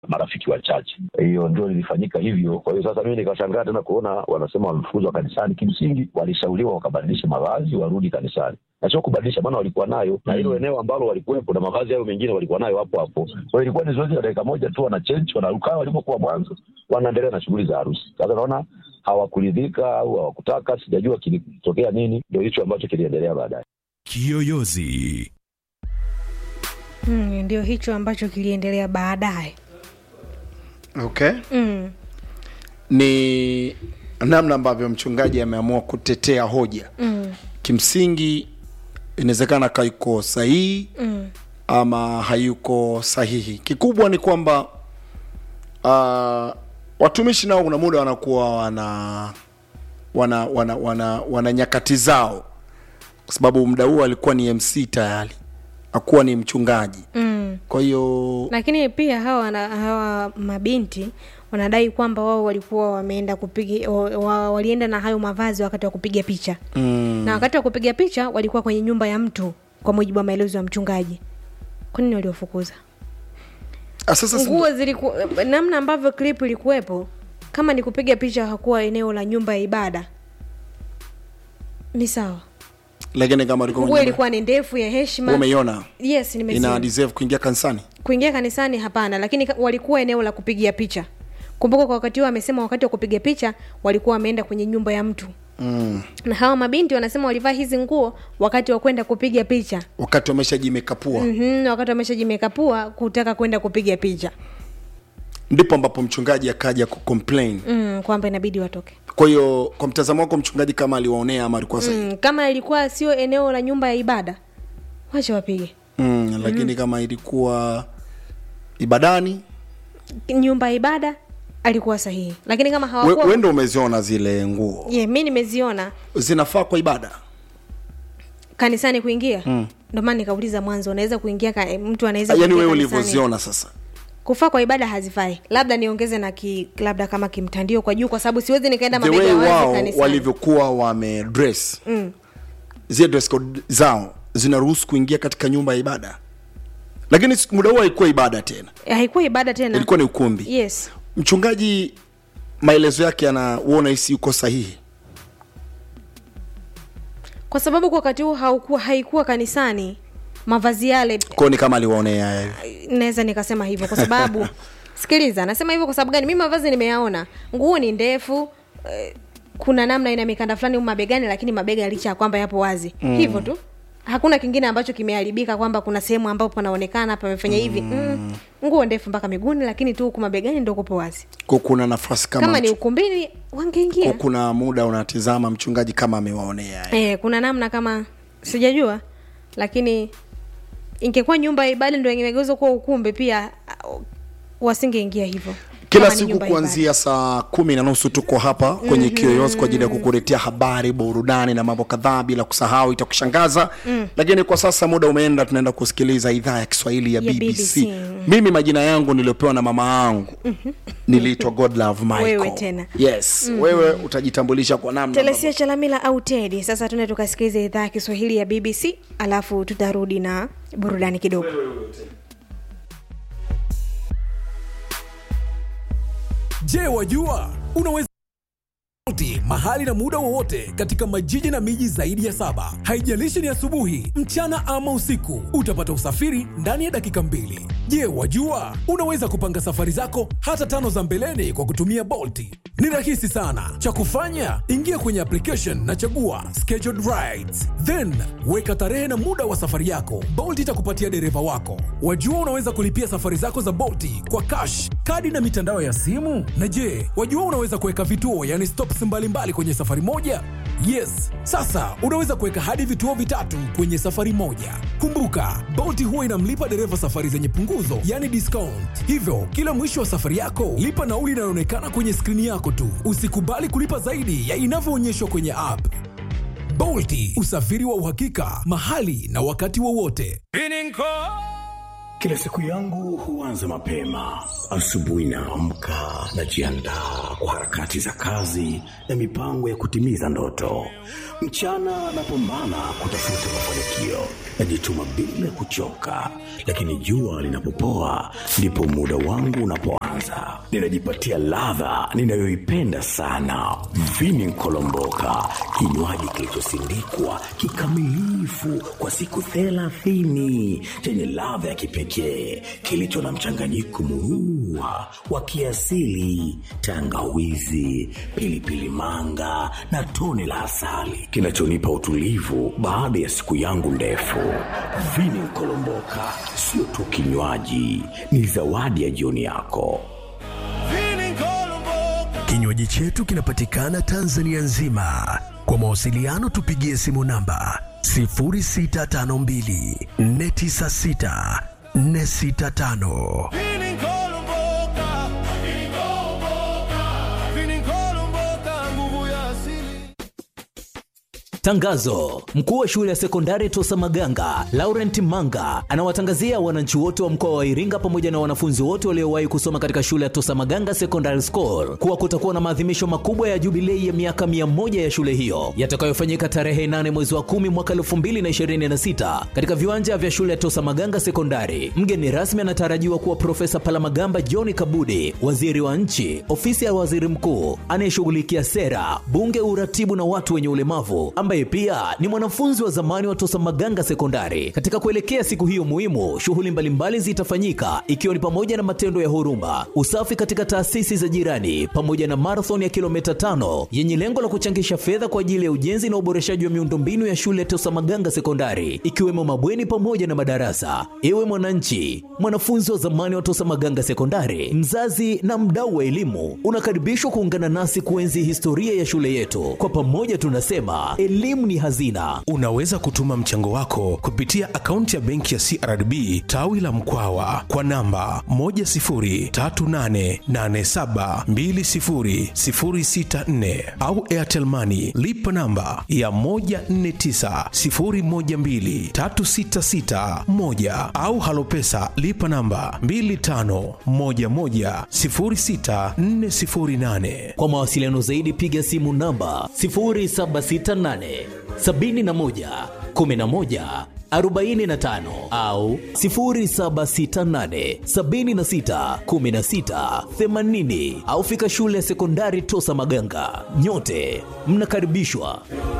marafiki wachache. Hiyo ndio lilifanyika hivyo. Kwa hiyo sasa mimi nikashangaa tena kuona wanasema wamefukuzwa kanisani. Kimsingi walishauriwa wakabadilishe mavazi warudi kanisani, na sio kubadilisha, maana walikuwa nayo na hilo eneo ambalo walikuwepo na mavazi hayo mengine walikuwa nayo hapo hapo. Kwa hiyo ilikuwa ni zoezi la dakika moja tu, wana change wanarukaa walipokuwa mwanzo, wanaendelea na shughuli za harusi. Sasa naona hawakuridhika au hawakutaka, sijajua kilitokea nini, ndio hicho ambacho kiliendelea baadaye. Kiyoyozi. Mm, ndio hicho ambacho kiliendelea baadaye. okay Mm. ni namna ambavyo mchungaji ameamua kutetea hoja Mm. kimsingi inawezekana kaiko sahihi Mm. ama hayuko sahihi kikubwa ni kwamba uh, watumishi nao kuna muda wanakuwa wana wana wana wana, wana nyakati zao kwa sababu muda huo alikuwa ni mc tayari akuwa ni mchungaji Mm. kwa hiyo lakini pia hawa na, hawa mabinti wanadai kwamba wao walikuwa wameenda kupiga wa, wa, walienda na hayo mavazi wakati wa kupiga picha mm, na wakati wa kupiga picha walikuwa kwenye nyumba ya mtu kwa mujibu wa maelezo ya mchungaji kwa nini waliofukuza ah, sasa si- nguo ziliku namna ambavyo clip ilikuwepo kama ni kupiga picha hakuwa eneo la nyumba ya ibada ni sawa lakini kama alikuwa nguo kwenye- ilikuwa ni ndefu ya heshima umeiona yes ina nimeziona deserve kuingia kanisani kuingia kanisani hapana lakini ka- walikuwa eneo la kupigia picha kumbuka kwa wakati huo amesema wakati wa kupiga picha walikuwa wameenda kwenye nyumba ya mtu mm. na hawa mabinti wanasema walivaa hizi nguo wakati wa kwenda kupiga picha wakati wameshajimekapua mm-hmm, wakati wameshajimekapua kutaka kwenda kupiga picha ndipo ambapo mchungaji akaja kucomplain mm, kwamba inabidi watoke kwa hiyo kwa mtazamo wako mchungaji kama aliwaonea ama alikuwa sahihi mm, kama ilikuwa sio eneo la nyumba ya ibada wacha wapige mm, lakini kama ilikuwa ibadani nyumba ya ibada alikuwa sahihi lakini kama we, hawakuwa we ndo umeziona zile nguo yeah, mi nimeziona zinafaa kwa ibada kanisani kuingia mm. ndio maana nikauliza mwanzo unaweza kuingia ka, mtu anaweza yaani kuingia wewe kanisani. ulivyoziona sasa kufaa kwa ibada hazifai labda niongeze na ki, labda kama kimtandio kwa juu kwa sababu siwezi nikaenda the mabega way wazi wao kanisani walivyokuwa wamedress mm. zile dress code zao zinaruhusu kuingia katika nyumba ya ibada lakini siku- muda huo haikuwa ibada tena haikuwa ibada tena ilikuwa ni ukumbi yes mchungaji maelezo yake anauona hisi yuko sahihi kwa sababu kwa wakati huu haukuwa haikuwa kanisani mavazi yale kwao ni kama aliwaonea naweza nikasema hivyo kwa sababu sikiliza nasema hivyo kwa sababu gani mi mavazi nimeyaona nguo ni ndefu eh, kuna namna ina mikanda fulani humu mabegani lakini mabega licha ya kwamba yapo wazi mm. hivyo tu hakuna kingine ambacho kimeharibika kwamba kuna sehemu ambapo panaonekana pamefanya hivi mm. nguo ndefu mpaka miguuni lakini tu huku mabegani ndo kupo wazi ko kuna nafasi kama, kama ni mchu- ukumbini ko wangeingia kuna muda unatizama mchungaji kama amewaonea eh, kuna namna kama sijajua lakini ingekuwa nyumba ya ibada ndo ingegeuzwa kuwa ukumbi pia uh, wasingeingia hivyo kila Kama ni siku nyumba ya kuanzia saa kumi na nusu tuko hapa kwenye mm-hmm. kiyoyozi kwa ajili ya kukuletea habari burudani na mambo kadhaa bila kusahau itakushangaza mm. lakini kwa sasa muda umeenda tunaenda kusikiliza idhaa ya kiswahili ya, Ya bbc, BBC. mimi majina yangu niliopewa na mama yangu mm-hmm. niliitwa godlove michael Wewe tena. yes mm-hmm. wewe utajitambulisha kwa namna telesia chalamila au tedi sasa tuende tukasikiliza idhaa ya kiswahili ya bbc alafu tutarudi na burudani kidogo Je, wajua unaweza Sauti mahali na muda wowote katika majiji na miji zaidi ya saba. Haijalishi ni asubuhi, mchana ama usiku, utapata usafiri ndani ya dakika mbili. Je, wajua unaweza kupanga safari zako hata tano za mbeleni kwa kutumia Bolti? Ni rahisi sana. Cha kufanya, ingia kwenye application na chagua scheduled rides, then weka tarehe na muda wa safari yako. Bolt itakupatia dereva wako. Wajua unaweza kulipia safari zako za Bolti kwa cash, kadi na mitandao ya simu. Na je, wajua unaweza kuweka vituo, yani stops mbalimbali kwenye safari moja? Yes, sasa unaweza kuweka hadi vituo vitatu kwenye safari moja. Kumbuka, Bolt huwa inamlipa dereva safari zenye punguzo, yani discount. Hivyo, kila mwisho wa safari yako, lipa nauli inayoonekana kwenye skrini yako tu. Usikubali kulipa zaidi ya inavyoonyeshwa kwenye app. Bolti, usafiri wa uhakika, mahali na wakati wowote. Kila siku yangu huanza mapema. Asubuhi naamka, najiandaa kwa harakati za kazi na mipango ya kutimiza ndoto. Mchana napambana kutafuta mafanikio, najituma bila kuchoka, lakini jua linapopoa ndipo muda wangu unapoanza. Ninajipatia ladha ninayoipenda sana, vini nkolomboka, kinywaji kilichosindikwa kikamilifu kwa siku thelathini chenye ladha ya kipekee kilicho na mchanganyiko murua wa kiasili, tangawizi, pilipili manga na tone la asali kinachonipa utulivu baada ya siku yangu ndefu. Vini Nkolomboka sio tu kinywaji, ni zawadi ya jioni yako. Kinywaji chetu kinapatikana Tanzania nzima. Kwa mawasiliano tupigie simu namba 0652 496 465. Tangazo: mkuu wa shule ya sekondari Tosa Maganga Laurent Manga anawatangazia wananchi wote wa mkoa wa Iringa pamoja na wanafunzi wote waliowahi kusoma katika shule ya Tosa Maganga Secondary School kuwa kutakuwa na maadhimisho makubwa ya jubilei ya miaka mia moja ya shule hiyo yatakayofanyika tarehe 8 mwezi wa 10 mwaka 2026 katika viwanja vya shule ya Tosa Maganga Sekondari. Mgeni rasmi anatarajiwa kuwa Profesa Palamagamba John Kabudi, waziri wa nchi, ofisi ya waziri mkuu anayeshughulikia sera, bunge, uratibu na watu wenye ulemavu ambaye pia ni mwanafunzi wa zamani wa Tosa Maganga Sekondari. Katika kuelekea siku hiyo muhimu, shughuli mbalimbali zitafanyika ikiwa ni pamoja na matendo ya huruma, usafi katika taasisi za jirani, pamoja na marathon ya kilomita tano yenye lengo la kuchangisha fedha kwa ajili ya ujenzi na uboreshaji wa miundombinu ya shule ya Tosa Maganga Sekondari, ikiwemo mabweni pamoja na madarasa. Ewe mwananchi, mwanafunzi wa zamani wa Tosa Maganga Sekondari, mzazi na mdau wa elimu, unakaribishwa kuungana nasi kuenzi historia ya shule yetu. Kwa pamoja tunasema elimu ni hazina. Unaweza kutuma mchango wako kupitia akaunti ya benki ya CRDB tawi la Mkwawa kwa namba 10388720064 au Airtel Money lipa namba ya 1490123661 au Halopesa lipa namba 25110648. Kwa mawasiliano zaidi piga simu namba 0768 71 11 45 au 0768 76 16 80 au fika shule ya sekondari Tosa Maganga. Nyote mnakaribishwa.